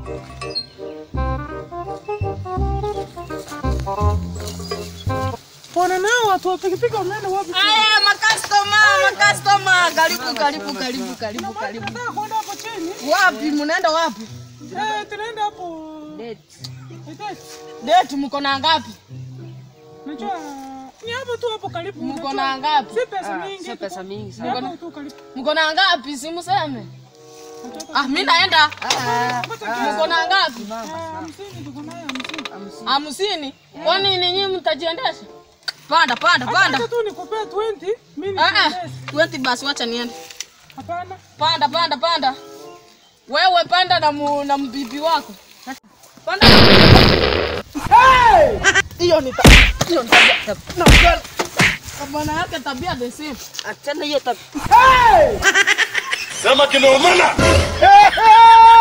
Bwana nao watu wa pikipiki wameenda wapi? Aya, makastoma, makastoma. Karibu, karibu, karibu, karibu, karibu. Nataka kwenda hapo chini. Wapi? Mnaenda wapi? Eh, tunaenda hapo. Date. Ite. Date mko na ngapi? Najua ni hapo tu hapo karibu. Mko Unajua, na ngapi? Si pesa mingi. Sio pesa mingi Ni hapo tu karibu. Mko na ngapi? Simuseme. Nataka- Ah, mimi naenda. Ngoja kidogo. Mko na ngapi? Ah, hamsini tuko nayo hamsini. Hamsini. Kwani ninyi mtajiendesha? Panda, panda, panda. Acha tu nikupee 20, mimi Ah, ah. nikiendesha. Weti basi wacha niende. Hapana. Panda, panda, panda. Wewe panda na mu, na mbibi wako. Panda. Hiyo ni ta- hiyo ni tabia. Na girl. Bwana yake tabia the same. Achana hiyo tabia. Sema kinaumana.